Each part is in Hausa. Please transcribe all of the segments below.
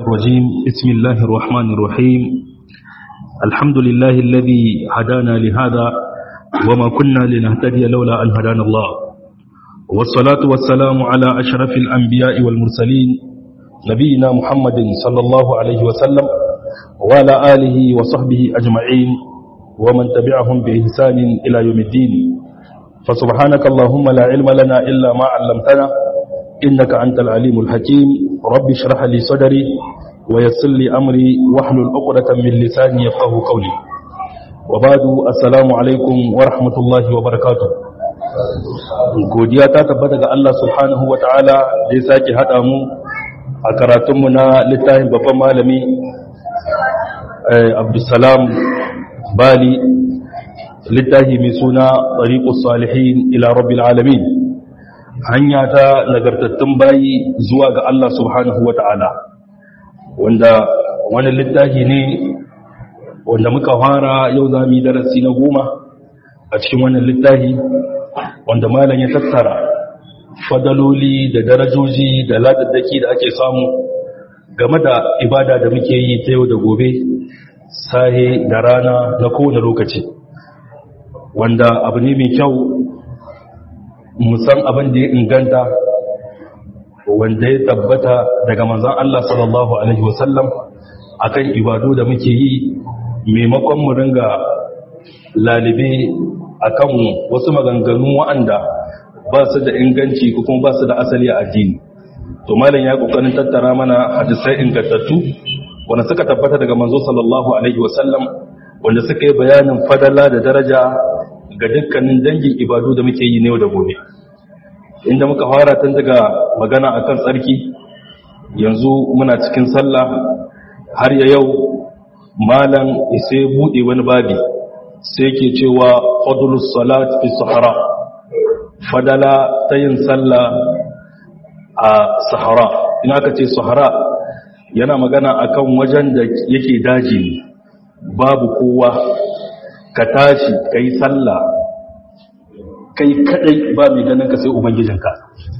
الرجيم بسم الله الرحمن الرحيم الحمد لله الذي هدانا لهذا وما كنا لنهتدي لولا أن هدانا الله والصلاة والسلام على أشرف الأنبياء والمرسلين نبينا محمد صلى الله عليه وسلم وعلى آله وصحبه أجمعين ومن تبعهم بإحسان إلى يوم الدين فسبحانك اللهم لا علم لنا إلا ما علمتنا إنك أنت العليم الحكيم رب اشرح لي صدري ويسر لي أمري واحلل عقدة من لساني يفقه قولي وبعد السلام عليكم ورحمة الله وبركاته godiya ta tabbata ga Allah subhanahu wa ta'ala da ya sake haɗa mu a karatunmu na littafin babban malami abdulsalam bali littafi mai suna tsariƙus salihin ila rabbil alamin hanya ta nagartattun bayi zuwa ga Allah subhanahu wa ta'ala wanda wani littafi ne wanda muka fara yau za mu yi darasi na goma a cikin wannan littafi wanda malam ya tattara fadaloli da darajoji da ladaddaki da ake samu game da ibada da muke yi ta yau da gobe sahe da rana na kowane lokaci wanda abu ne mai kyau musan abin da ya inganta wanda ya tabbata daga manzan Allah sallallahu Alaihi wasallam a kan ibadu da muke yi maimakon mu ringa lalibe a kan wasu maganganu wa'anda ba su da inganci ko kuma ba su da asali a addini to malam ya kokarin tattara mana hadisai ingantattu wanda suka tabbata daga manzo sallallahu alaihi wasallam wanda suka yi bayanin fadala da daraja ga dukkanin dangin ibadu da muke yi ne da gobe inda muka fara tun daga magana akan tsarki yanzu muna cikin sallah har ya yau malam sai bude wani babi sai ke cewa fadlus salat fi sahara fadala ta yin sallah a sahara ina ka ce sahara yana magana akan wajen da yake daji babu kowa ka tashi ka yi sallah kai kadai ba mai ganin ka sai ubangijinka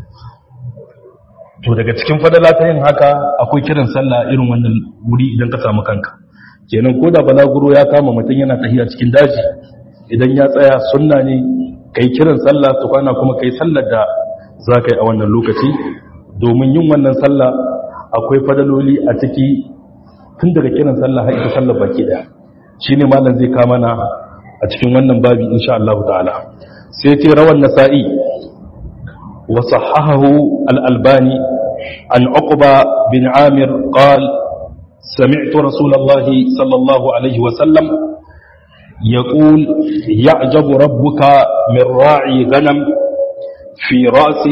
to daga cikin fadala ta yin haka akwai kiran sallah irin wannan wuri idan ka samu kanka kenan ko da balaguro ya kama mutum yana tahiya cikin daji idan ya tsaya sunna ne kai kiran sallah to kwana kuma kai sallar da za ka yi a wannan lokaci domin yin wannan sallah akwai fadaloli a ciki tun daga kiran sallah har ita sallar baki daya shine malam zai kama na a cikin wannan babi insha Allah ta'ala sai ce rawan nasa'i wa sahahahu al-albani an uqba bin amir qal sami'tu rasulullah sallallahu alaihi wa sallam يقول يعجب ربك من راعي غنم في رأس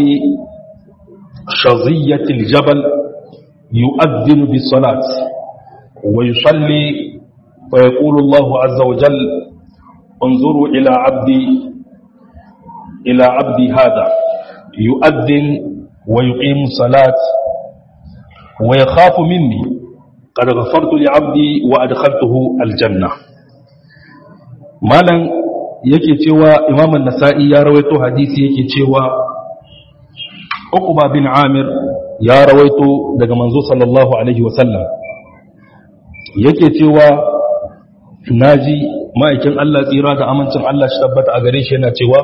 شظية الجبل يؤذن بالصلاة ويصلي فيقول الله عز وجل انظروا إلى عبدي إلى عبدي هذا يؤذن ويقيم الصلاة ويخاف مني قد غفرت لعبدي وأدخلته الجنة مالا yake cewa imam an-nasa'i ya rawaito hadisi yake cewa uqba bin amir ya rawaito daga manzo sallallahu alaihi wasallam yake cewa naji ma'aikin Allah tsira da amincin Allah shi tabbata a gare shi yana cewa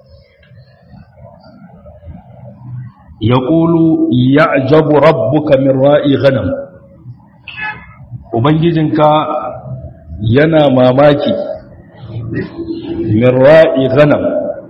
ya ƙulu ya ajabu rabbuka min ra'i ghanam ubangijinka yana mamaki min ra'i ghanam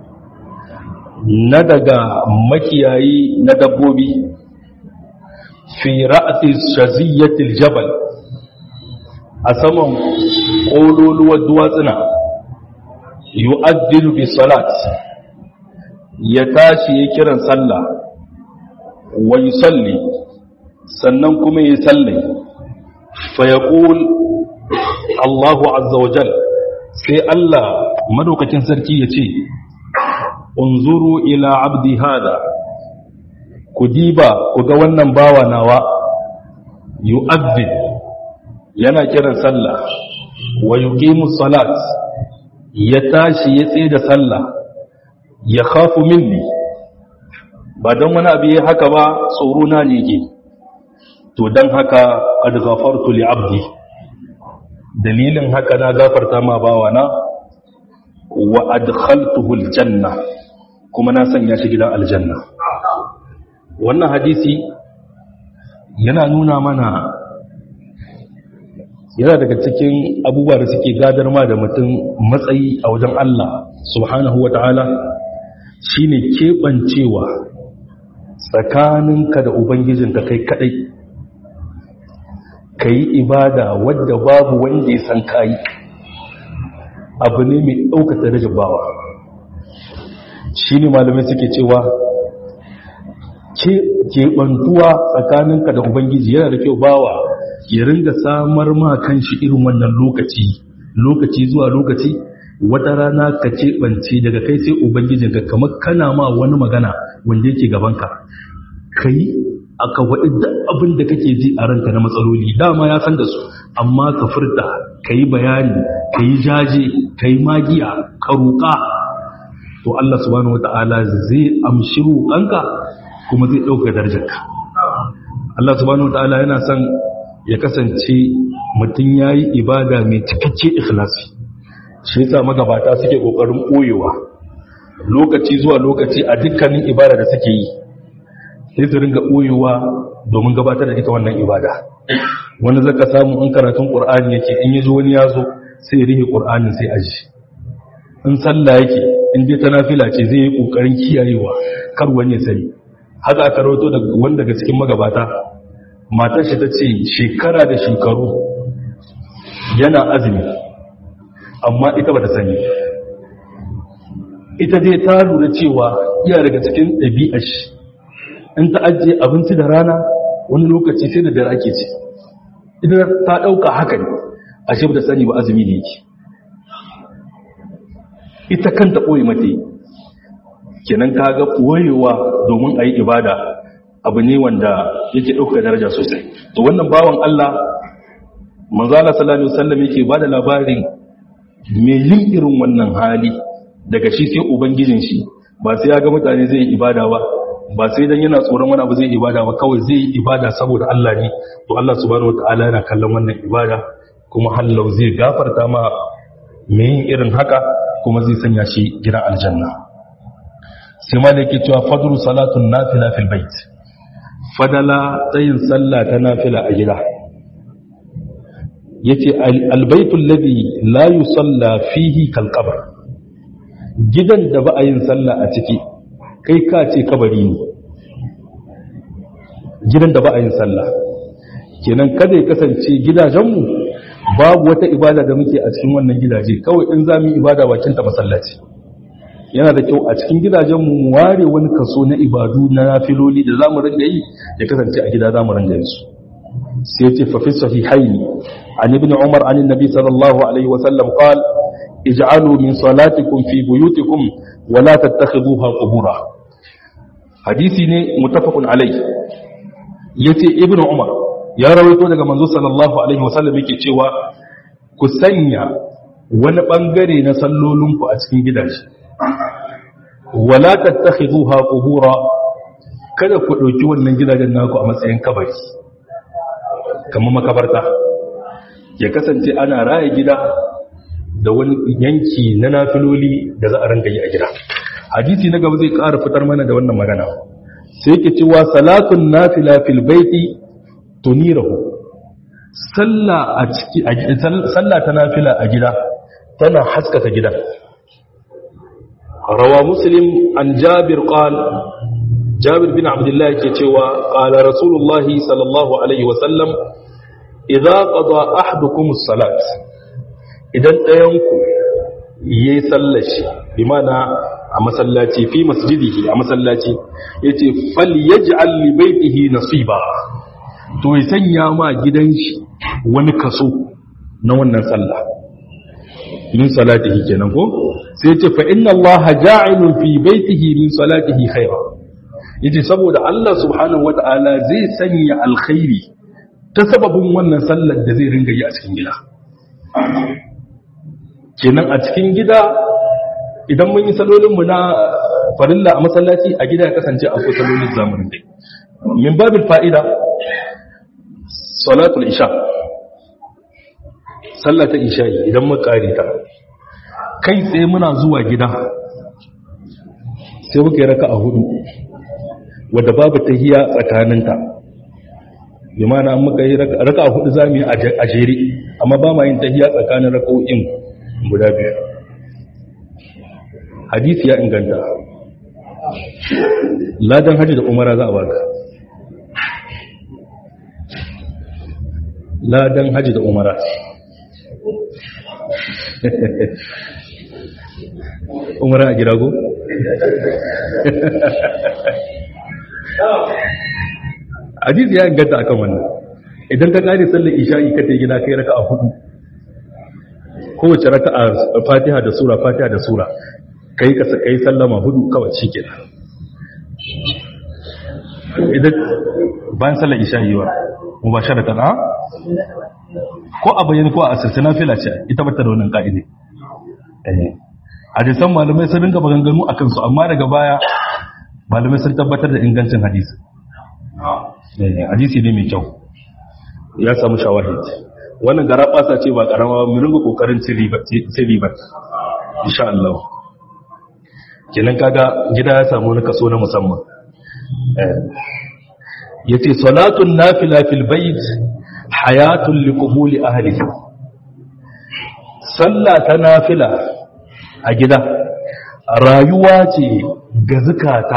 na daga makiyayi na dabbobi fi ra'ati shaziyyatil jabal a saman ƙololuwar duwatsuna yu'addilu bi salat ya tashi ya kiran sallah wa yusalli sannan kuma ya salli fa yaqul Allahu azza wa jal sai Allah madaukakin sarki ya ce unzuru ila abdi hada ku diba ku ga wannan bawa nawa yu'addil yana kiran sallah wa yuqimu salat ya tashi ya tsaye da sallah ya khafu minni ba don wani abu ya haka ba tsoro na ne ke to dan haka qad ghafartu li abdi dalilin haka na gafarta ma bawana wa adkhaltuhu aljanna kuma na sanya shi gidan aljanna wannan hadisi yana nuna mana yana daga cikin abubuwa da suke gadar ma da mutum matsayi a wajen Allah subhanahu wa ta'ala shi ne keɓancewa tsakaninka da Ubangijinka kai kaɗai ka yi ibada wadda babu wanda ya san kayi abu ne mai ɗaukata da bawa shi ne malamai suke cewa keɓantuwa tsakaninka da Ubangiji yana da kyau bawa ya ringa samar ma kanshi irin wannan lokaci lokaci zuwa lokaci wata rana ka keɓance daga kai sai ubangijinka kamar kana ma wani magana wanda yake gabanka kai aka waɗi da abin da kake ji a ranka na matsaloli dama ya san da su amma ka furta ka yi bayani ka yi jaje ka yi magiya ka roƙa to Allah subhanahu wata'ala zai amshi roƙanka kuma zai ɗauka darajarka Allah subhanahu wata'ala yana son ya kasance mutum ya yi ibada mai cikakke ikhlasi shi yasa magabata suke kokarin ɓoyewa lokaci zuwa lokaci a dukkanin ibada da suke yi sai su ringa ɓoyewa domin gabatar da ita wannan ibada wani zaka samu in karatun ƙur'ani yake in yazo wani ya zo sai ya rihe ƙur'anin sai aji in sallah yake in dai ta nafila ce zai yi ƙoƙarin kiyayewa kar wani ya sani haka aka rawato daga wanda daga cikin magabata matar shi ta ce shekara da shekaru yana azumi amma ita ba ta sani ita dai ta lura cewa iya daga cikin ɗabi'a shi in ta ajiye abinci da rana wani lokaci sai da dare ake ci ita ta ɗauka haka ne a shi ba ta sani ba azumi ne yake ita kanta ɓoye mata yi kenan ka ga ɓoyewa domin a yi ibada abu ne wanda yake ɗauka daraja sosai to wannan bawan Allah manzala sallallahu alaihi wasallam yake bada labarin me yin irin wannan hali daga shi sai ubangijin shi ba sai ya ga mutane zai yi ibada ba ba sai dan yana tsoron wani abu zai yi ibada ba kawai zai yi ibada saboda Allah ne to Allah subhanahu wataala yana kallon wannan ibada kuma hallau zai gafarta ma me yin irin haka kuma zai sanya shi gidan aljanna sai ma da yake cewa fadlu salatun nafila fil bait fadala tsayin sallah ta nafila a gida yace albaitul ladhi la yusalla fihi kal qabr gidan da ba a yin sallah a ciki kai ka ce kabari ne gidan da ba a yin sallah kenan kada ya kasance gidajenmu babu wata ibada da muke a cikin wannan gidaje kawai in za mu yi ibada bakin ta masallaci yana da kyau a cikin gidajenmu mu ware wani kaso na ibadu na nafiloli da za mu ringa yi ya kasance a gida za mu ringa yin su sai ce fa fi sahihaini an ibn umar an annabi sallallahu alaihi wa sallam qal ij'alu min salatikum fi buyutikum wa la tattakhiduha qubura hadisi ne muttafaqun alaihi yace ibn umar ya rawaito daga manzo sallallahu alaihi wa sallam yake cewa ku sanya wani bangare na sallolinku a cikin gidaje wala tattakhiduha qubura kada ku dauki wannan gidajen naku a matsayin kabari kamar makabarta ya kasance ana raya gida da wani yanki na nafiloli da za a ranga yi a gida hadisi na gaba zai ƙara fitar mana da wannan magana sai yake cewa salatun nafila fil baiti tunirahu sallah a ciki sallah ta nafila a gida tana haskaka gidan روى مسلم عن جابر قال جابر بن عبد الله كتوى قال رسول الله صلى الله عليه وسلم إذا قضى أحدكم الصلاة إذا أينكم يسلش بمعنى أما سلاتي في مسجده أما سلاتي يتي فليجعل لبيته نصيبا to ya sanya ma gidan shi wani kaso na wannan sallah min salatihi kenan ko sai ce fa inna allaha ja'ilun fi baitihi min salatihi khaira yace saboda Allah subhanahu wata'ala zai sanya alkhairi ta sababin wannan sallar da zai ringa yi a cikin gida kenan a cikin gida idan mun yi salolin mu na farilla a masallaci a gida ya kasance akwai salolin zamanin dai min babil fa'ida salatul isha sallah ta isha idan muka kare ta kai tsaye muna zuwa gida sai muka yi raka a hudu wadda babu tahiya tsakaninta bi mana an muka yi raka a hudu zamu yi a jere amma ba ma yin tahiya tsakanin raka'o'in guda biyu hadisi ya inganta ladan hajji da umara za a baka ladan hajji da umara umara a gida go? hadisi ya inganta akan wannan idan ka kare sallar isha'i ka ta gida kai raka a hudu kowace raka a fatiha da sura fatiha da sura kai ka kai sallama hudu kawai shi ke idan bayan sallar isha'i wa mu ba shara tana ko a bayyana ko a asirce na fila ce ita bata da wannan ka'ide hadisan malamai sun rinka maganganu a kansu amma daga baya malamai sun tabbatar da ingancin hadisi hadisi ne mai kyau ya samu shawahid wannan gara fasa ce ba karama mu ringa kokarin cin riba insha Allah kenan kaga gida ya samu wani kaso na musamman yace salatun nafila fil bait hayatun liqubuli ahlihi sallah ta nafila a gida rayuwa ce ga zukata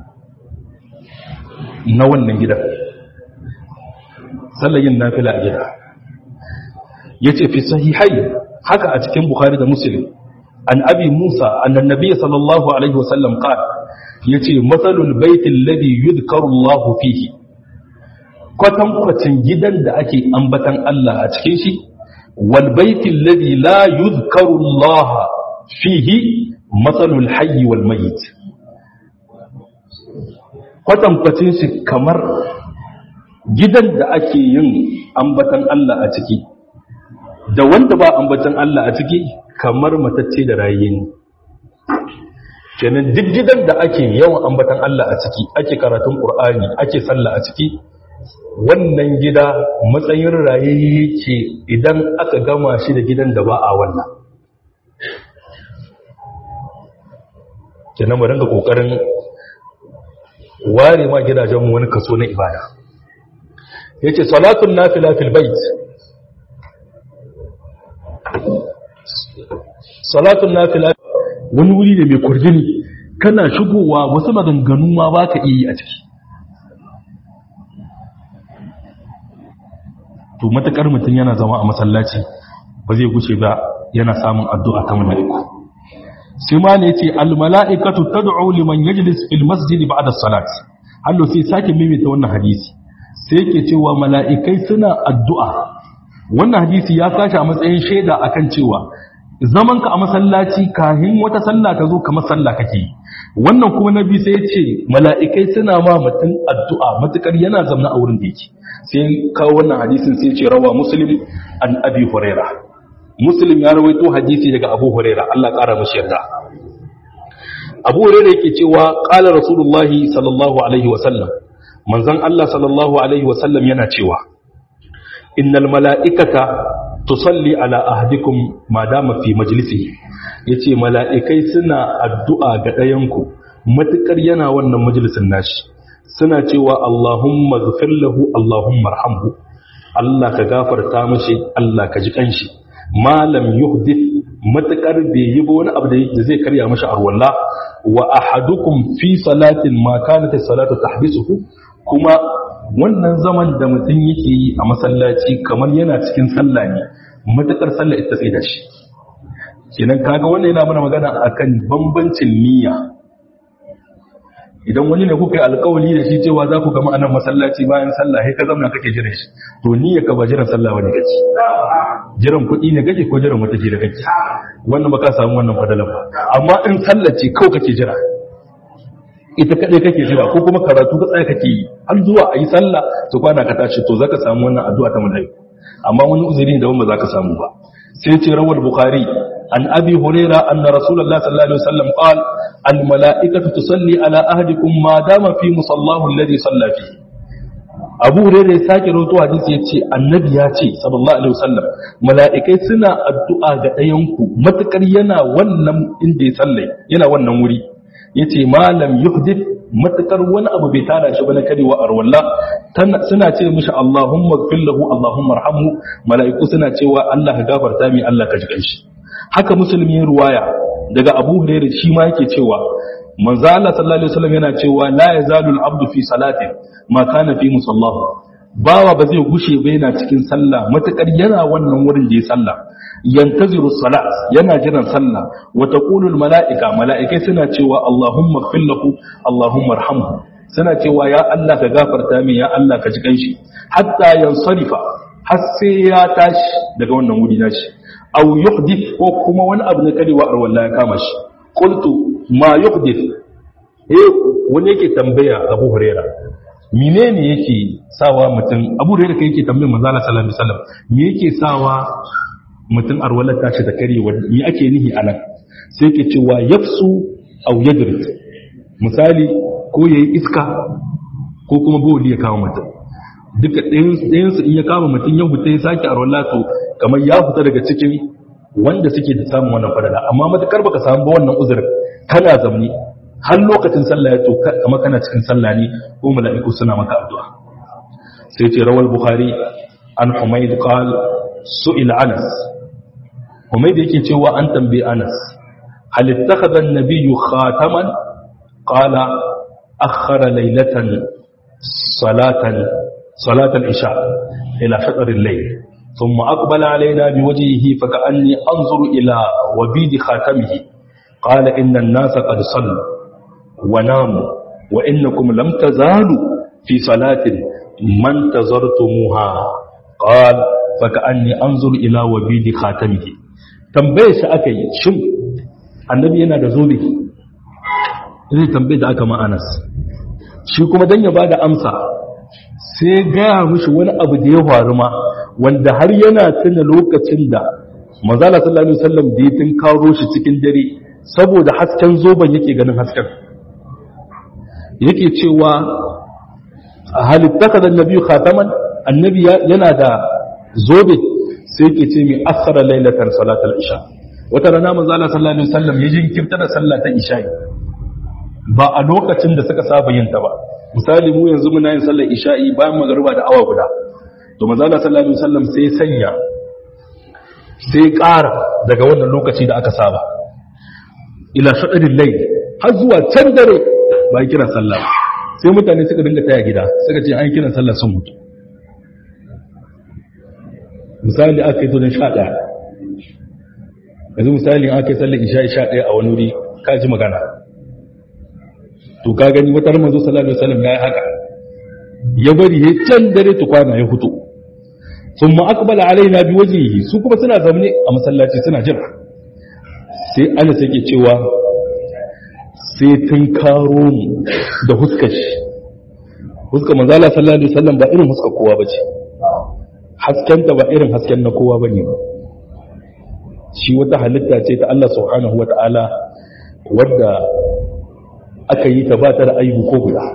na wannan gidan sallayin nafila a gida yace fi sahihai haka a cikin bukhari da muslim an abi musa annan nabiy sallallahu alaihi wasallam qala yace matsalul baitil ladhi yudhkaru Allah fihi kwatankwacin gidan da ake ambatan Allah a cikin shi wal baitil ladhi la yudhkaru Allah fihi matsalul hayy wal mayyit kwatankwacin shi kamar gidan da ake yin ambatan Allah a ciki da wanda ba ambatan Allah a ciki kamar matacce da rayin kenan duk gidan da ake yawan ambatan Allah a ciki ake karatun Qur'ani ake sallah a ciki wannan gida matsayin rayayye ce idan aka gama shi da gidan da ba a wannan kenan mu dinga kokarin ware ma gidajenmu wani kaso na ibada yace salatun nafila fil bait salatun nafila wani wuri ne mai kurjini kana shigowa wasu maganganu ma ba ka iya yi a ciki to matakar mutum yana zama a masallaci ba zai guce ba yana samun addu'a ta mala'iku sai ma ne yace al mala'ikatu tad'u liman yajlis fil masjid ba'da salat hallo sai sake mimita wannan hadisi sai yake cewa mala'ikai suna addu'a wannan hadisi ya sashi a matsayin shaida akan cewa zaman ka a masallaci kahin wata sallah ta zo kamar sallah kake yi wannan kuma nabi sai ya ce mala'ikai suna ma mutum addu'a matukar yana zamna a wurin da yake sai kawo wannan hadisin sai ce rawa muslim an abi huraira muslim ya rawaito hadisi daga abu huraira Allah kara mashi yarda abu huraira yake cewa qala rasulullahi sallallahu alaihi wa sallam manzon Allah sallallahu alaihi wa sallam yana cewa innal mala'ikata tusalli ala ahdikum ma dama fi majlisihi yace mala'ikai suna addu'a ga ɗayanku matukar yana wannan majalisin nashi suna cewa Allahumma ghfir lahu Allahumma arhamhu Allah ka gafarta mashi Allah ka ji kanshi malam yuhdith matukar bai yi ba wani abu da zai karya mashi arwalla wa ahadukum fi salatin ma kanat as-salatu tahbisuhu kuma wannan zaman da mutum yake yi a masallaci kamar yana cikin sallah ne matakar sallah ita sai da shi kenan kaga wannan yana mana magana akan bambancin niyya idan wani ne kuka yi alkawali da shi cewa za ku gama anan masallaci bayan sallah sai ka zamna kake jiran shi to niyya ka ba jiran sallah bane kake jiran kuɗi ne kake ko jiran wata da kake wannan ba ka samu wannan fadalan ba amma in sallah ce kawai kake jira ita kadai kake jira ko kuma karatu ka tsaya kake yi har zuwa ayi sallah to kwana ka tashi to zaka samu wannan addu'a ta malaiku amma wani uzuri da ba zaka samu ba sai ce rawal bukhari an abi huraira anna rasulullah sallallahu alaihi wasallam qala al malaikatu tusalli ala ahadikum ma dama fi musallahu alladhi salla fi abu hurairah ya sake rawaito hadisi ya ce annabi ya ce sallallahu alaihi wasallam mala'ikai suna addu'a ga ɗayanku matukar yana wannan inda ya sallai yana wannan wuri yace malam yuhdith matukar wani abu bai tara shi ba na karewa arwalla suna ce mishi Allahumma ighfir lahu Allahumma arhamhu mala'iku suna cewa Allah ka gafarta mi Allah ka jikan shi haka musulmi ruwaya daga Abu Hurairah shi ma yake cewa manzo Allah sallallahu alaihi wasallam yana cewa la yazalu al-abdu fi salatin ma kana fi musallahu bawa ba zai gushe ba yana cikin sallah matakar yana wannan wurin da ya sallah yantaziru salat yana jiran sallah wa taqulu al malaika malaikai suna cewa allahumma ighfir lahu allahumma arhamhu suna cewa ya Allah ka gafarta min ya Allah ka ji kanshi hatta yansarifa har sai ya tashi daga wannan wuri nashi aw yuhdith ko kuma wani abu na karewa arwalla ya kama shi qultu ma yuhdith eh wani yake tambaya Abu Hurairah menene yake sawa mutum Abu Hurairah kai yake tambayar manzo Allah sallallahu alaihi wasallam me yake sawa mutum arwalar tashi da karewa me ake nihi anan sai yake cewa yafsu aw yadrit misali ko yayi iska ko kuma bawli ya kama mutum duka ɗayan su in ya kama mutum ya huta ya sake arwala to kamar ya fita daga cikin wanda suke da samun wannan fadala amma matakar baka samu ba wannan uzurin kana zamni har lokacin sallah ya to kamar kana cikin sallah ne ko mala'iku suna maka addu'a sai ce rawal bukhari an humayd qal su'il anas humayd yake cewa an tambaye anas hal ittakhadha an-nabiyyu khataman qala akhara laylatan salatan salat al-isha ila shatr al-layl ثم أقبل علينا بوجهه فكأني أنظر إلى وبيد خاتمه قال إن الناس قد صلوا وناموا وإنكم لم تزالوا في صلاة ما انتظرتموها قال فكأني أنظر إلى وبيد خاتمه tambaye shi aka yi shin annabi yana da zobe zai tambaye da aka ma'anas shi kuma don ya ba da amsa sai gaya mushi wani abu da ya faru ma wanda har yana tuna lokacin da mazala sallallahu alaihi wasallam da ya karo shi cikin dare saboda hasken zoben yake ganin hasken yake cewa halittaka da nabi khataman annabi yana da zobe sai yake ce mai akhara lailatan salatul isha wata rana manzo Allah sallallahu alaihi wasallam ya jinkirta da sallah ta isha ba a lokacin da suka saba yin ta ba misali mu yanzu muna yin sallar isha'i bayan magariba da awa guda to manzo Allah sallallahu alaihi wasallam sai sanya sai ƙara daga wannan lokaci da aka saba ila shadadin layl har zuwa can dare bayan kiran sallah sai mutane suka dinga taya gida suka ce an kiran sallah sun mutu misali aka yi to don sha ɗaya yanzu misali aka yi sallar isha'i sha ɗaya a wani wuri ka ji magana to ka gani wata manzo sallallahu alaihi wasallam yayi haka ya bari ya can dare tukwana ya fito thumma aqbala alaina bi wajhihi su kuma suna zamne a masallaci suna jira sai Allah yake cewa sai tun karo mu da huskar shi huskar manzo Allah sallallahu alaihi wasallam ba irin huskar kowa bace hasken ta ba irin hasken na kowa bane shi wata halitta ce ta Allah subhanahu wataala wadda aka yi ta ba ta da aibu ko guda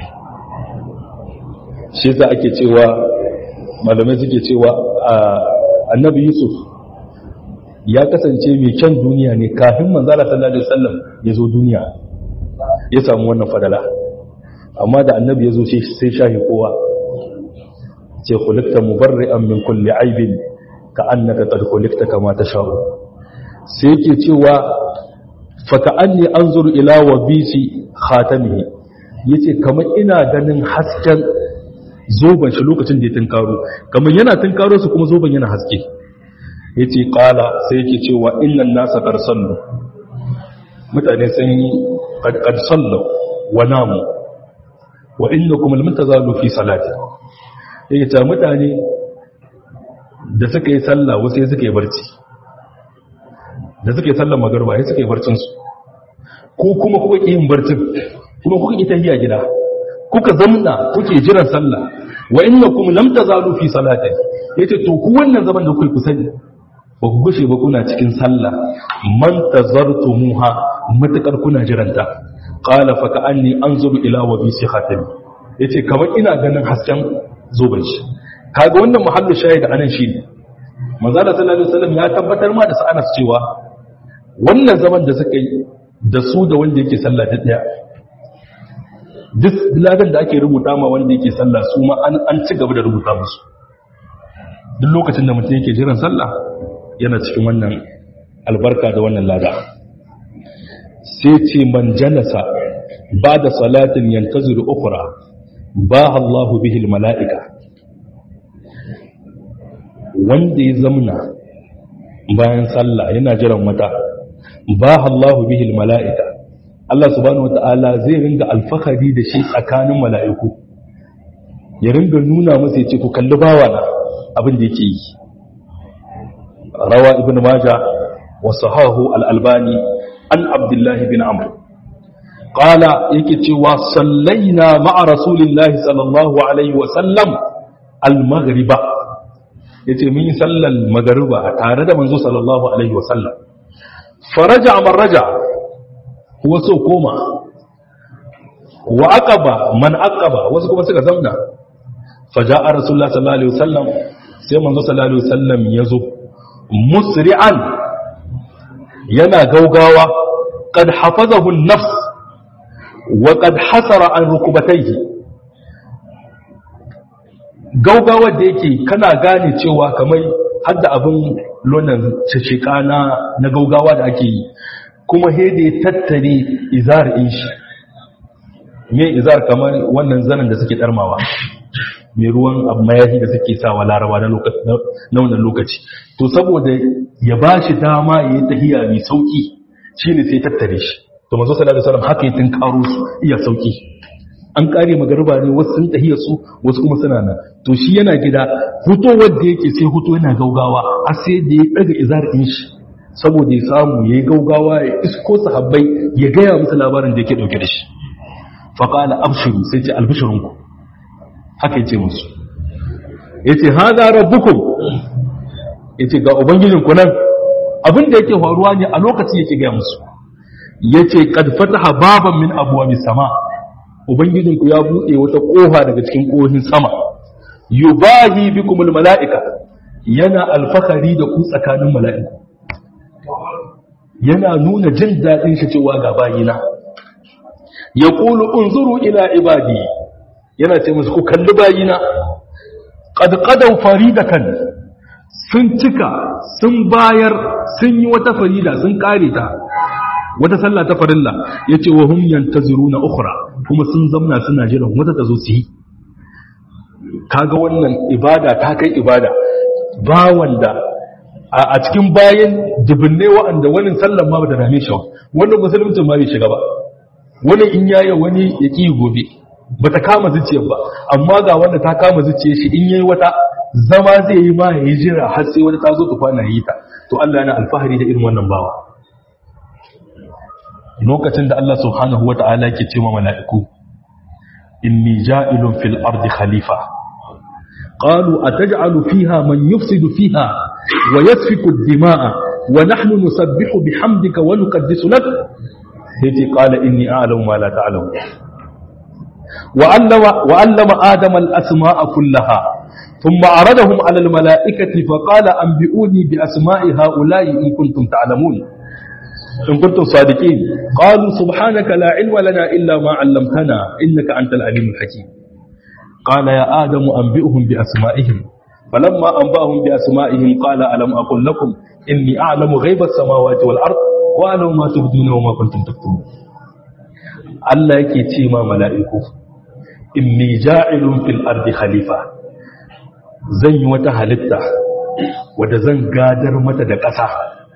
shi za ake cewa malamai suke cewa annabi yusuf ya kasance mai kyan duniya ne kafin manzala sallallahu alaihi wasallam ya zo duniya ya samu wannan fadala amma da annabi ya zo sai shahi kowa ce kulikta mubarri'an min kulli aibin ka annaka qad kulikta kama tasha'u sai yake cewa faka'anni an zuru ila wa bisi khatamihi yace kamar ina ganin hasken zoban shi lokacin da ya tunkaro kamar yana tunkaro su kuma zoban yana haske yace qala sai yake cewa innan nasa qad sallu mutane sun yi qad sallu wa namu wa innakum lam tazalu fi salati yake ta mutane da suka yi sallah wasu sai suka yi barci da suka yi sallar magarba ya suka yi barcinsu ko kuma kuka ƙi yin barcin kuma kuka ƙi tafiya gida kuka zamna kuke jiran sallah wa inna kuma lam tazalu fi salati yace to ku wannan zaman da kuke ku sani ba ku gushe ba kuna cikin sallah man tazartumuha matakar kuna jiranta qala fa ka'anni anzuru ila wa bi sikhatami yace kamar ina ganin hasken zoben shi kaga wannan muhallu shahid anan shine manzo Allah sallallahu alaihi wasallam ya tabbatar ma da sa'anas cewa wannan zaman da suka yi da su da wanda yake sallah da daya duk ladan da ake rubuta ma wanda yake sallah su ma an ci gaba da rubuta musu duk lokacin da mutum yake jiran sallah yana cikin wannan albarka da wannan lada sai ce man jalasa ba da salatin yantaziru ukura ba Allahu bihil mala'ika wanda ya zamna bayan sallah yana jiran wata ba Allahu bihil mala'ika Allah subhanahu wata'ala zai ringa alfahari da shi tsakanin mala'iku ya ringa nuna masa ya ce ku kalli bawa na abin da yake yi rawa ibn maja wa sahahu al-albani an abdullahi bin amr qala yake cewa sallaina ma'a rasulillahi sallallahu alaihi wa sallam al-maghriba yace mun yi sallar magariba tare da manzo sallallahu alaihi wa sallam faraja man raja huwa so koma wa aqaba man aqaba wasu kuma suka zauna faja'a rasulullah sallallahu alaihi wasallam sai manzo sallallahu alaihi wasallam yazo musri'an yana gaugawa qad hafazahu an-nafs wa qad hasara an rukubatayhi gaugawa da yake kana gane cewa kamar hadda abin lonan cicika na na gaugawa da ake yi kuma hede tattare izar in shi me izar kamar wannan zanen da suke darmawa mai ruwan mayahi da suke sawa laraba na wannan lokaci to saboda ya ba shi dama ya yi tahiya mai sauki shi ne sai tattare shi to mazo sallallahu alaihi wasallam haka yi tun karo su iya sauki an kare magariba ne wasu sun tahiya su wasu kuma suna nan to shi yana gida huto wanda yake sai huto yana gaugawa har sai da ya daga izar din shi saboda ya samu ya yi gaugawa ya isko sahabbai ya gaya musu labarin da yake dauke da shi faqala abshiru sai ce albishirunku haka yace musu yace hada rabbukum yace ga ubangijinku nan abin da yake faruwa ne a lokacin yake ga musu yace qad fataha baban min abwabis sama ubangijinku ya bude wata kofa daga cikin kohin sama yubahi bikumul malaika yana alfakari da ku tsakanin mala'iku yana nuna jin dadin shi cewa ga bayina yaqulu unzuru ila ibadi yana ce musu ku kalli bayina ƙadƙadau faridatan sun cika sun bayar sun yi wata farida sun ƙare ta wata sallah ta farilla ya ce wa humyan ta zuru na ukura kuma sun zamna suna jiran wata ta zo su yi kaga wannan ibada ta kai ibada ba wanda a cikin bayan dubinne wa'anda wani sallan ma ba ta dame shi wannan musulmcin ma bai shiga ba wani in yaya wani ya ƙi gobe ba ta kama zuciyar ba amma ga wanda ta kama zuciyar shi in yayi wata zama zai yi ma yayi jira har sai wata ta zo ta kwana yi ta to Allah yana alfahari da irin wannan bawa lokacin da Allah subhanahu wata'ala ke ce ma mala'iku inni ja'ilun fil ardi khalifa qalu ataj'alu fiha man yufsidu fiha wa yasfiku ad-dima'a wa nahnu nusabbihu bihamdika wa nuqaddisu lak sai qala inni a'lamu ma la ta'lamun وعلم, وعلم آدم الأسماء كلها ثم عرضهم على الملائكة فقال أنبئوني بأسماء هؤلاء إن كنتم تعلمون إن كنتم صادقين قالوا سبحانك لا علم لنا إلا ما علمتنا إنك أنت العليم الحكيم قال يا آدم أنبئهم بأسمائهم فلما أنبأهم بأسمائهم قال ألم أقل لكم إني أعلم غيب السماوات والأرض وأعلم ما تبدون وما كنتم تكتمون Allah yake ce ma mala'iku, inni ja'ilun fil ardi khalifa, zan yi wata halitta wadda zan gadar mata da ƙasa,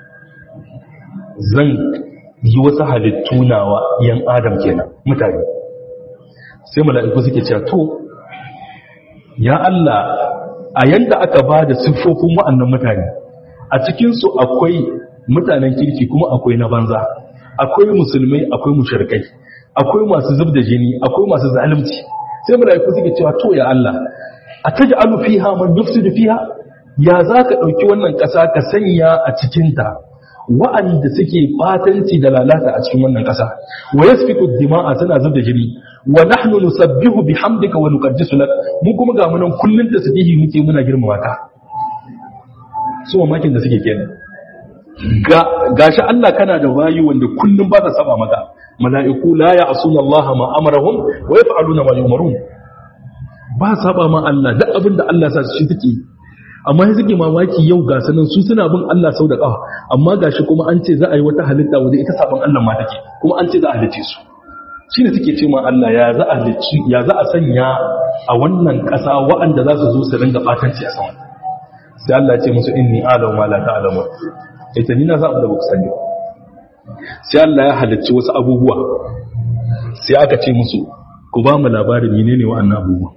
zan yi wasu halittu nawa ‘yan Adam kenan mutane. Sai mala'iku suke cewa, To, ya Allah, a yanda aka ba da siffofin wa'annan mutane, a cikinsu akwai mutanen kirki kuma akwai na banza, akwai musulmai, akwai mushirkai. akwai masu zub da jini akwai masu zalunci sai mala'iku suke cewa to ya Allah a taj'alu fiha man yufsidu fiha ya zaka dauki wannan kasa ka sanya a cikin ta wa'anda suke batanci da lalata a cikin wannan ƙasa wa yasfiku dima'a suna zubda jini wa nahnu nusabbihu bihamdika wa nuqaddisu lak mu kuma ga munan kullun tasbihi muke muna girmama ka su mamakin da suke kenan ga gashi Allah kana da bayi wanda kullun ba ta saba maka mala'iku la ya'suna Allah ma amarahum wa yaf'aluna ma yu'marun ba saba ma Allah duk abin da Allah sa shi take amma sai suke mamaki yau ga sanan su suna bin Allah sau da ƙafa amma gashi kuma an ce za a yi wata halitta wanda ita saban Allah ma take kuma an ce za a halice su shine suke ce ma Allah ya za a halici ya za a sanya a wannan ƙasa waɗanda za su zo su ringa batanci a sama sai Allah ya ce musu inni a'lamu ma la ta'lamun ita ni na za da ku sani sai Allah ya halicci wasu abubuwa sai aka ce musu ku ba mu labarin menene wa'annan abubuwa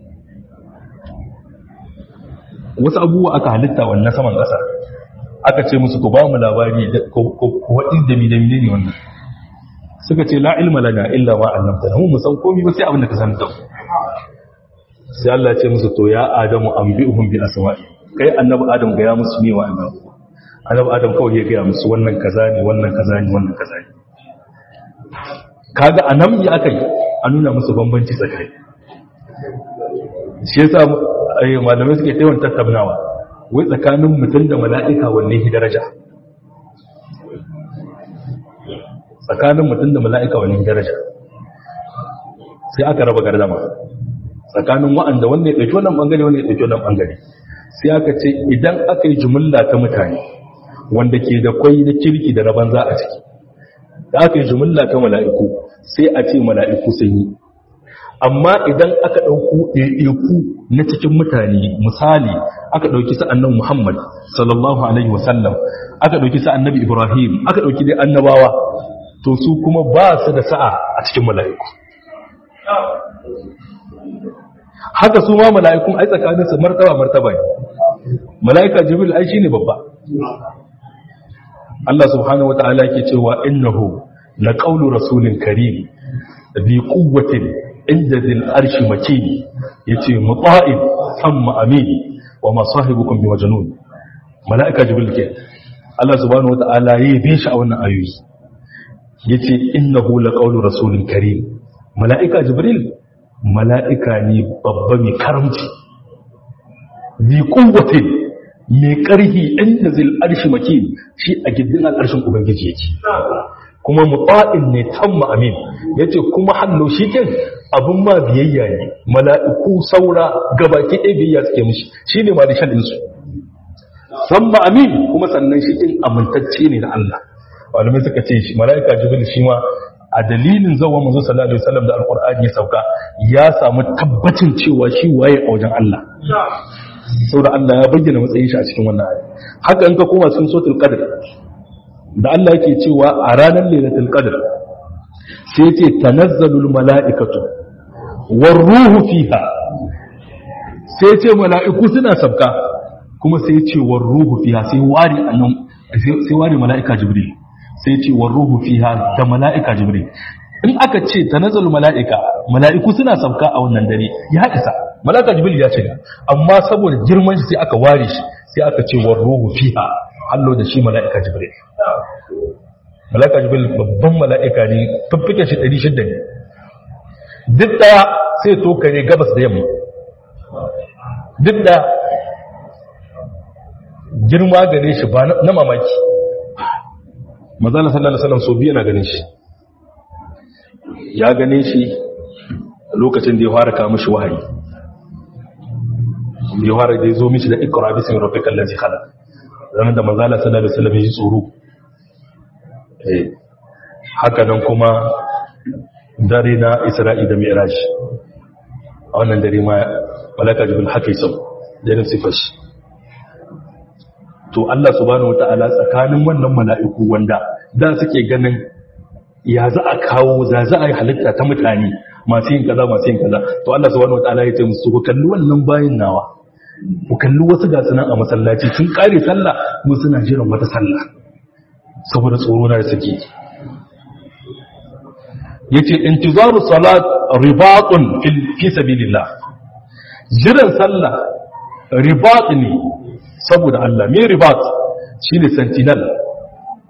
wasu abubuwa aka halitta wannan saman ƙasa aka ce musu ku ba mu labari ku waɗi da mi da mi ne wannan suka ce la ilma lana illa ma allamtana mu san komai ba sai abin da ka san da sai Allah ya ce musu to ya adamu anbi'uhum bi asma'i kai annabi adam ga ya musu ne wa annabi annabi adam kawai ya ga musu wannan kaza ne wannan kaza ne wannan kaza ne kaga anan ya akai a nuna musu bambanci tsakani shi yasa malamai suke yawan tattaunawa wai tsakanin mutum da mala'ika wanne shi daraja tsakanin mutum da mala'ika wanne shi daraja sai aka raba gardama tsakanin wa'anda wanda ya ɗauki wannan ɓangare wanda ya ɗauki wannan ɓangare sai aka ce idan aka yi jumla ta mutane wanda ke da kwai na kirki da na banza a ciki da aka yi jumla ta mala'iku sai a ce mala'iku sun yi amma idan aka ɗauku ɗaiɗaiku na cikin mutane misali aka ɗauki sa'annan Muhammad sallallahu Alaihi wasallam aka ɗauki sa'annabi Ibrahim aka ɗauki dai annabawa to su kuma ba su da sa'a a cikin mala'iku haka su ma mala'ikun ai tsakaninsu martaba martaba ne mala'ika jibril ai shine babba Allah subhanahu wa ta'ala ke cewa innahu la qawlu rasulin karim bi quwwatin inda zil arshi makini yace muta'in amma amini wa ma sahibukum bi majnun malaika jibril ke Allah subhanahu wataala yayi bi shi a wannan ayoyi yace innahu laqawlu rasulin karim malaika jibril malaika ne babba mai karamci bi quwwatin mai karhi inda zil arshi makini shi a giddin al'arshin ubangiji yake kuma mutsa'in ne tamma amin yace kuma hannu shi kin abun ma biyayya ne mala'iku saura gabaki ɗaya biyayya suke mishi shine ma dishan din su tamma amin kuma sannan shi kin amintacce ne da Allah malamai suka ce shi mala'ika jibril shi ma a dalilin zawa manzo sallallahu alaihi wasallam da alqur'ani ya sauka ya samu tabbacin cewa shi waye a wajen Allah saboda Allah ya bayyana matsayin shi a cikin wannan aya haka in ka koma cikin suratul qadr da Allah yake cewa a ranar lailatul qadr sai yace tanazzalul mala'ikatu war ruhu fiha sai yace mala'iku suna sabka kuma sai yace war ruhu fiha sai wari annan sai wari mala'ika jibril sai yace war ruhu fiha da mala'ika jibril in aka ce tanazzalul mala'ika mala'iku suna sabka a wannan dare ya isa mala'ika jibril ya ce amma saboda girman shi sai aka ware shi sai aka ce war ruhu fiha hallo da shi mala'ika jibril mala'ika jibril babban mala'ika ne fiffiken shi 600 ne duk daya sai to kare gabas da yamma duk da girma gare shi ba na mamaki mazala sallallahu alaihi wasallam so biya na ganin shi ya gane shi lokacin da ya fara kawo mishi wahayi ya fara da ya zo mishi da ikra bismi rabbikal ladzi khalaq ranar da manzala sallallahu alaihi wasallam ya ji tsoro haka nan kuma dare na isra'i da mi'raj a wannan dare ma malaka jibril haka yasa da sifar shi to Allah subhanahu wataala tsakanin wannan mala'iku wanda da suke ganin ya za a kawo za za a yi halitta ta mutane masu yin kaza masu yin kaza to Allah subhanahu wataala ya ce musu ku kalli wannan bayin nawa ku kalli wasu gasu nan a masallaci sun kare sallah mu suna jiran wata sallah saboda tsoro na da suke yace intizaru salat ribatun fi sabilillah jiran sallah ribat ne saboda Allah me ribat shine sentinel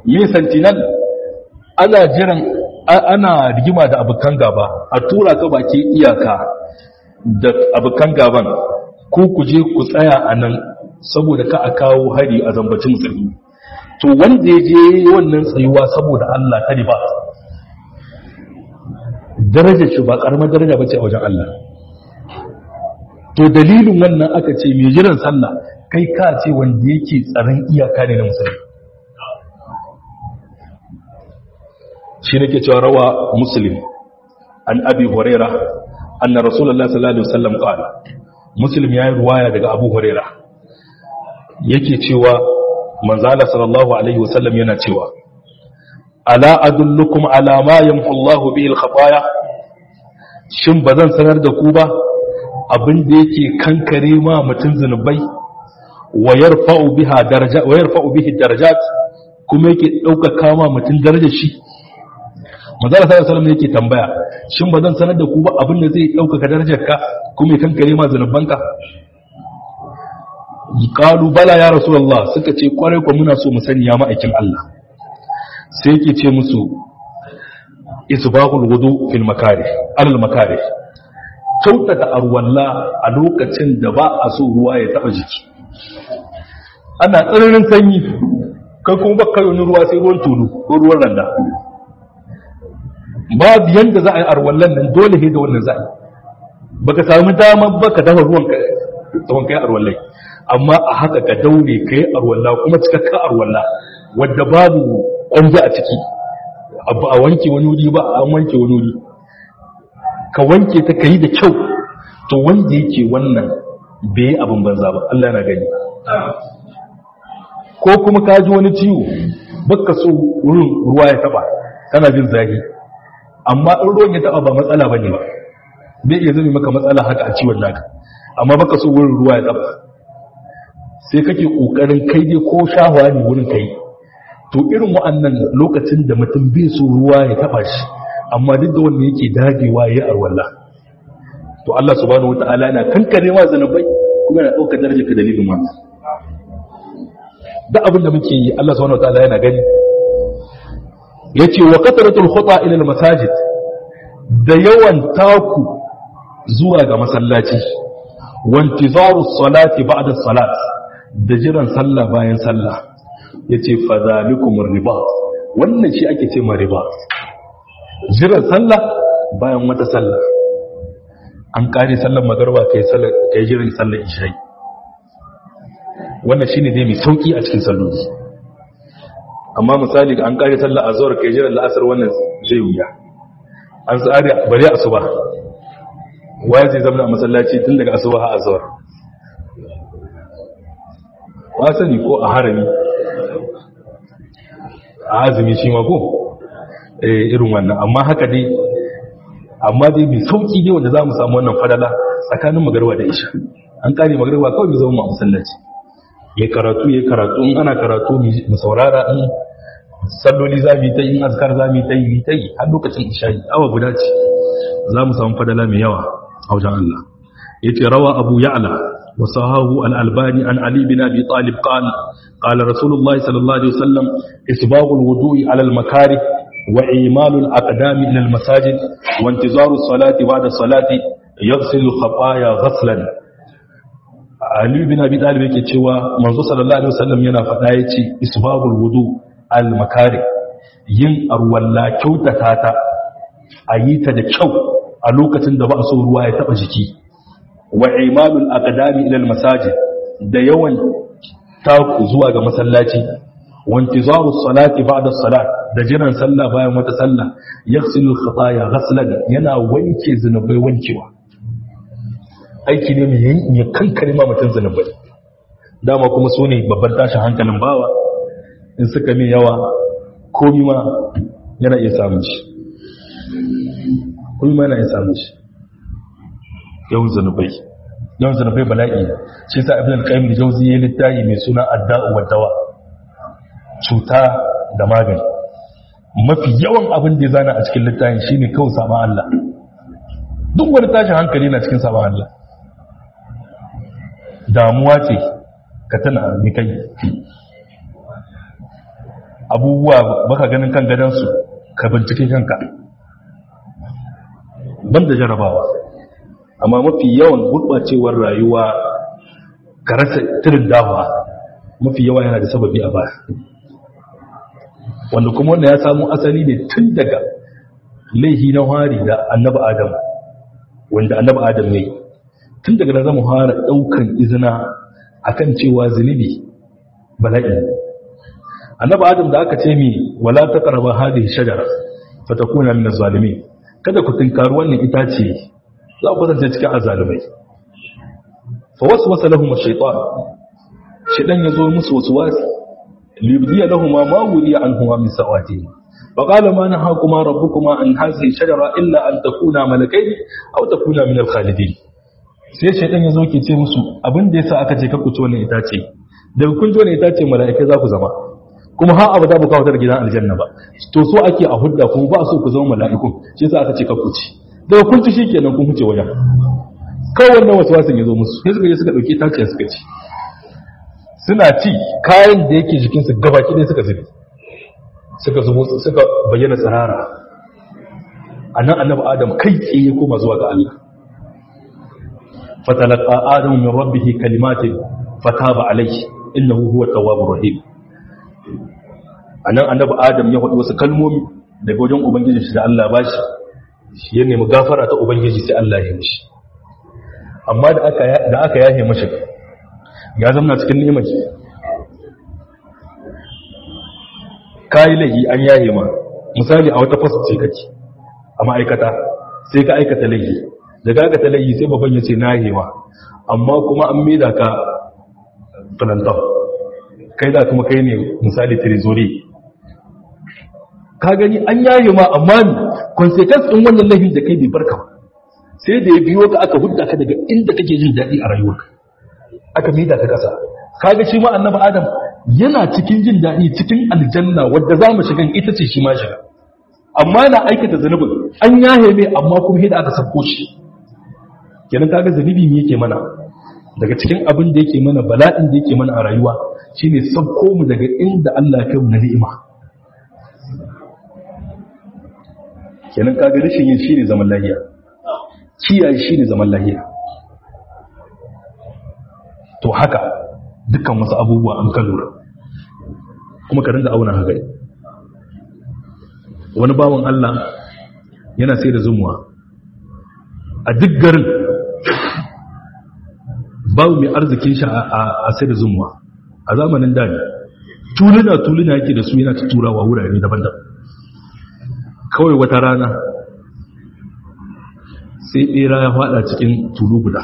me sentinel ana jiran ana rigima da abokan gaba a tura ka baki iyaka da abokan gaban ko ku je ku tsaya a nan saboda ka a kawo hari a zambacin musulmi to wanda ya je wannan tsayuwa saboda Allah ta riba darajar shi ba karamar daraja bace a wajen Allah to dalilin wannan aka ce mai jiran sallah kai ka ce wanda yake tsaron iyaka ne na musulmi shi nake cewa rawa muslim an abi huraira anna rasulullahi sallallahu alaihi wasallam qala muslim yayi ruwaya daga abu huraira yake cewa manzala sallallahu alaihi wasallam yana cewa ala adullukum ala ma yamhu Allahu bihi al-khataya shin bazan sanar da ku ba abin da yake kankare ma mutun zanubai wa yarfa'u biha daraja wa yarfa'u bihi darajat kuma yake dauka ma mutun darajar shi manzala sallallahu alaihi wasallam yake tambaya shin bazan sanar da ku ba abin da zai dauka darajarka kuma ya kankare ma zanubanka qalu bala ya rasulullah suka ce kwarai ko muna so mu sani ya ma'aikin Allah sai yake ce musu isbahul wudu fil makari alal makari kyautata arwalla a lokacin da ba a so ruwa ya taba jiki ana tsananin sanyi kai kuma baka yi ruwa sai ruwan tulu ko ruwan randa babu yanda za a yi arwallan nan dole ne da wannan za a yi baka samu dama baka dafa ruwan ka tsawon kai arwallai amma a haka ka daure ka yi arwalla kuma cikakka arwalla wadda babu ƙwanzu a ciki abu a wanke wani wuri ba a wanke wani wuri ka wanke ta ka yi da kyau to wanda yake wannan bai yi abin banza ba Allah na gani ko kuma ka ji wani ciwo baka so wurin ruwa ya taba kana jin zafi amma in ruwan ya taba ba matsala bane ba bai iya zama maka matsala haka a ciwon naka amma baka so wurin ruwa ya taba sai kake kokarin kai dai ko shahawa ne wurin kai to irin wa'annan lokacin da mutum bai so ruwa ya taba shi amma duk da wanda yake dagewa yayi arwalla to Allah subhanahu wataala yana kankare wa zanubai kuma yana dauka darajar ka dalilin wannan da abin da muke yi Allah subhanahu wataala yana gani yace wa kasratul khuta ila al masajid da yawan taku zuwa ga masallaci wa intizaru salati ba'da salat da jiran sallah bayan sallah ya ce fadalikumar riba wannan shi ake ce ma riba jiran sallah bayan wata sallah an kare sallar magarba ka yi jiran sallar isha'i wannan shi ne dai mai sauƙi a cikin salloli amma misali an kare sallar azuwar ka yi jiran la'asar wannan zai wuya an tsari bari asuba waya zai zama a masallaci tun daga asuba ha azuwar wasani ko a harami a azumi shi ma ko irin wannan amma haka dai amma dai mai sauki ne wanda za mu samu wannan fadala tsakanin magarwa da isha an kare magarwa kawai mu zama a masallaci ya karatu ya karatu in ana karatu mu saurara in salloli za mu yi ta yi in azkar za mu yi ta yi ta yi har lokacin isha awa guda ce za mu samu fadala mai yawa a wajen Allah yace rawa abu ya'la وصهاه الألباني عن علي بن أبي طالب قال قال رسول الله صلى الله عليه وسلم إسباغ الوضوء على المكاره وإيمال الأقدام إلى المساجد وانتظار الصلاة بعد الصلاة يغسل الخطايا غسلا علي بن أبي طالب yake cewa manzo sallallahu alaihi wasallam yana faɗa yace isbagul wudu al makari yin arwalla kyautata ta ayi ta da kyau a lokacin da ba a so ruwa ya taba jiki wa imanul aqdami ila al masajid da yawan taku zuwa ga masallaci wa intizaru salati ba'da salat da jiran sallah bayan wata sallah yaghsilu al khataya ghaslan yana wanke zinubai wankewa aiki ne mai ya kankare ma mutun zinubai dama kuma su ne babban tashin hankalin bawa in suka min yawa komi ma yana iya samun shi komi ma yana iya samun shi yawan zanubai yawan zanubai bala'i shi sa ibn al-qayyim da jawzi ya littafi mai suna adda'u wa dawa cuta da magani mafi yawan abin da ya zana a cikin littafin shine kawai saban Allah duk wani tashin hankali na cikin saban Allah damuwa ce ka tana mi kai abubuwa baka ganin kan gadansu ka bincike kanka banda jarabawa amma mafi yawan gurɓacewar rayuwa ka rasa tirin dawa mafi yawa yana da sababi a baya wanda kuma wanda ya samu asali ne tun daga laihi na hari da annaba adam wanda annaba adam ne tun daga da zama fara ɗaukan izina akan cewa zunubi bala'i annaba adam da aka ce mi wala taqrabu hadhihi shajara fatakuna min az-zalimin kada ku tinkari wannan itace za ku kasance cikin azalumai fa waswasa lahum ash-shaytan shaytan yazo musu waswasi liyubdiya lahum ma wuliya anhum min sawatihim فقال ما نهاكما ربكما عن هذه الشجرة إلا أن تكونا ملكين أو تكونا من الخالدين sai shaidan ya zo ke ce musu abin da yasa aka ce ka kuci wannan itace daga kun ji wannan itace mala'ikai za ku zama kuma har abada ba kawo da gidan aljanna ba to so ake a hudda kuma ba so ku zama mala'ikun shi yasa aka ce ka kuci daga kun ci shikenan kun huce wajen kawai wannan wasu wasan ya zo musu sai suka je suka dauki itacen suka ci suna ci kayan da yake jikinsu gabaki ɗaya suka zubi suka zubo suka bayyana tsirara annan annabi adam kai tsaye ya koma zuwa ga Allah fatalaqa adamu min rabbih kalimatin fataba alayhi innahu huwa tawwabur rahim annan annabi adam ya faɗi wasu kalmomi daga wajen ubangiji shi da Allah bashi shi ya nemi gafara ta ubangiji sai Allah ya mishi amma da aka da aka yahe mashi ya zama cikin ni'imar kayi laifi an yaye ma misali a wata fasa ce kake a ma'aikata sai ka aikata laifi da ka aikata laifi sai babban ya ce na yahewa amma kuma an maida ka plantar kai da kuma kai ne misali trezori ka gani an yaye ma amma ni consequence din wannan laifin da kai bai barka ba sai da ya biyo ka aka hudda ka daga inda kake jin daɗi a rayuwarka aka maida ka ƙasa kaga shi ma annabi adam yana cikin jin daɗi cikin aljanna wadda za mu shiga ita ce shi ma shiga amma na aikata zunubin an yahe mai amma kuma hida aka sako shi kenan kaga zunubi ne yake mana daga cikin abin da yake mana bala'in da yake mana a rayuwa shine sabko mu daga inda Allah ya kai mu na ni'ima kenan kaga rashin yin shine zaman lahiya kiyaye shine zaman lahiya to haka dukkan wasu abubuwa an kan lura kuma ka rinda auna haka wani bawan Allah yana sai da zumuwa a duk garin babu mai arzikin shi a sai da zumuwa a zamanin dani tuluna tuluna yake da su yana ta turawa wurare daban-daban kawai wata rana sai ɓera ya fada cikin tulu guda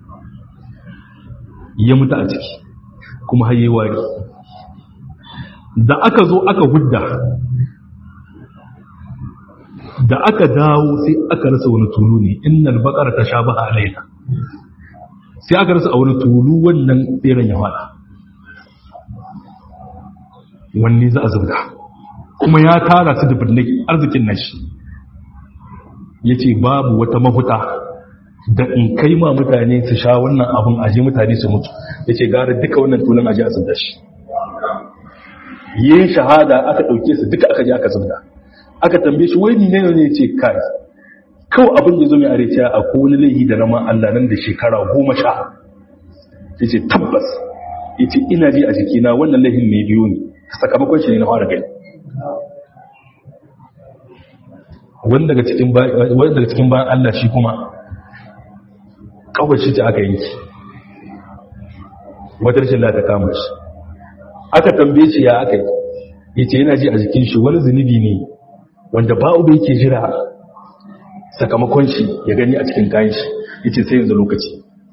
ya mutu a ciki kuma haye wari da aka zo aka hudda da aka dawo sai aka rasa wani tulu ne innal baqara tashabaha alaina sai aka rasa a wani tulu wannan beran ya fada wanne za a zubda kuma ya tara su da birnin arzikin nashi yace babu wata mafuta da in kai ma mutane su sha wannan abin aje mutane su mutu ya ce gara duka wannan tulun aje a zubda shi yin shahada aka ɗauke su duka aka je aka zubda aka tambaye shi wai ne ne ce kai kawai abin da zo mai areciya a kowane laihi da nama Allah nan da shekara goma sha ya ce tabbas ya ce ina ji a jikina wannan laihin mai biyu ne sakamakon shi ne na fara gani wani daga cikin bayan Allah shi kuma kawai shi ce aka yanki wata rashin lata kama shi aka tambaye shi ya aka yi ya ce yana ji a jikin shi wani zunubi ne wanda ba'u da yake jira sakamakon shi ya gani a cikin kayan shi ya ce sai yanzu lokaci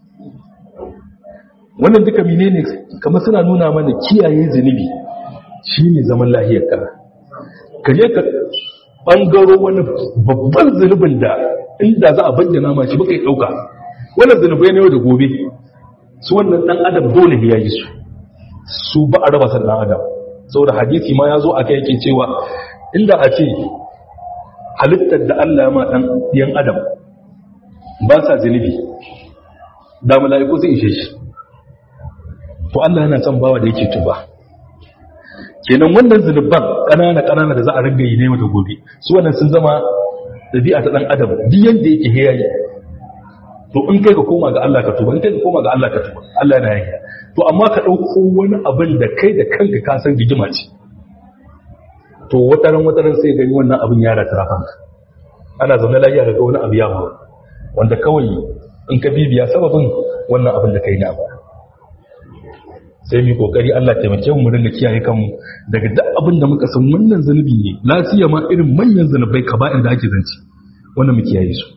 wannan duka mine ne kamar suna nuna mana kiyaye zunubi shi ne zaman lahiyar ka ka je ka ɓangaro wani babban zunubin da inda za a bayyana ma shi baka yi ɗauka wannan zunubai ne yau da gobe su wannan ɗan adam dole ya yi su su ba a raba san ɗan adam saboda hadisi ma ya zo a kai yake cewa inda a ce halittar da Allah ma ɗan yan adam ba sa zunubi da mala'iku sun ishe shi to Allah yana son bawa da yake tuba kenan wannan zunuban ƙanana ƙanana da za a ringa yi ne mata gobe su wannan sun zama ɗabi'a ta ɗan adam duk yadda yake heyayi to in kai ka koma ga Allah ka tuba in kai ka koma ga Allah ka tuba Allah na yanka to amma ka ɗauko wani abin da kai da kanka ka san rigima ce to wataran wataran sai gani wannan abin ya rata kanka ana zaune lafiya ga wani abu ya faru wanda kawai in ka bibiya sababin wannan abin da kai na ba sai mu kokari Allah taimake mu ringa kiyaye kanmu daga duk abin da muka san wannan zanubi ne lafiya ma irin manyan zanubai kaba'ir da ake zanci wannan mu kiyaye su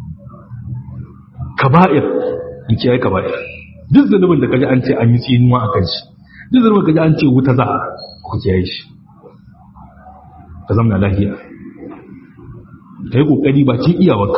kaba'ir mu kiyaye kaba'ir duk zanubin da kaji an ce an yi tsinuwa a kan shi duk zanubin da kaji an ce wuta za ku kiyaye shi ka zama lafiya ka yi kokari ba cin iyawarka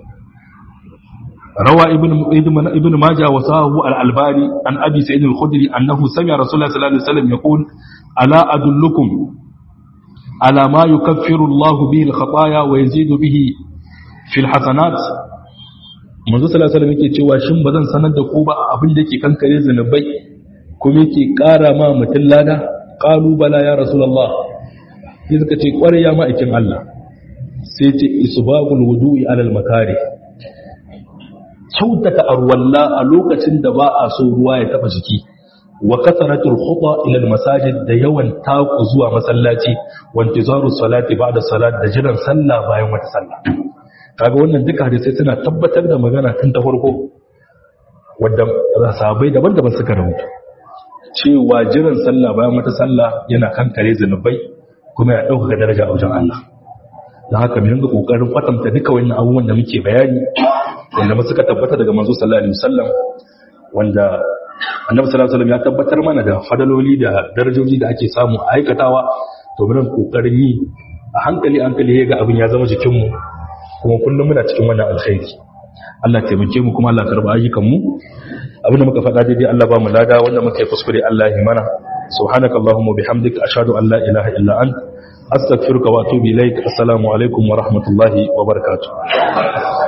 روى ابن ابن ابن ماجه وصاه الألباني عن أبي سعيد الخدري أنه سمع رسول الله صلى الله عليه وسلم يقول ألا أدلكم على ما يكفر الله به الخطايا ويزيد به في الحسنات manzo sallallahu alaihi wasallam yake cewa shin bazan sanar da ku ba abin da yake kankare zanubai kuma yake ƙara ma mutun lada qalu bala ya rasulullah sai suka ce kware ya ma'aikin Allah sai ce isbagul wudu'i alal makari kyautata arwalla a lokacin da ba a so ruwa ya taba jiki wa kasaratul khuta ila al masajid da yawan taku zuwa masallaci wa intizaru salati ba'da salat da jiran sallah bayan wata sallah kaga wannan duka hadisi suna tabbatar da magana tun ta farko wanda sahabbai daban-daban suka rubuta cewa jiran sallah bayan wata sallah yana kankare zanubai kuma ya dauka daraja a wajen Allah da haka mu dinga kokarin kwatanta duka wannan abubuwan da muke bayani wanda suka tabbata daga manzo sallallahu alaihi wasallam wanda annabi sallallahu alaihi wasallam ya tabbatar mana da fadaloli da darajoji da ake samu a aikatawa to mun kokarin yi a hankali hankali ga abin ya zama jikin mu kuma kullum muna cikin wannan alkhairi Allah taimake mu kuma Allah karba ayyukan mu abin da muka faɗa daidai Allah ba mu lada wanda muka yi kuskure Allah ya mana subhanakallahumma bihamdika ashhadu an la ilaha illa anta astaghfiruka wa atubu ilaik assalamu alaikum wa rahmatullahi wa barakatuh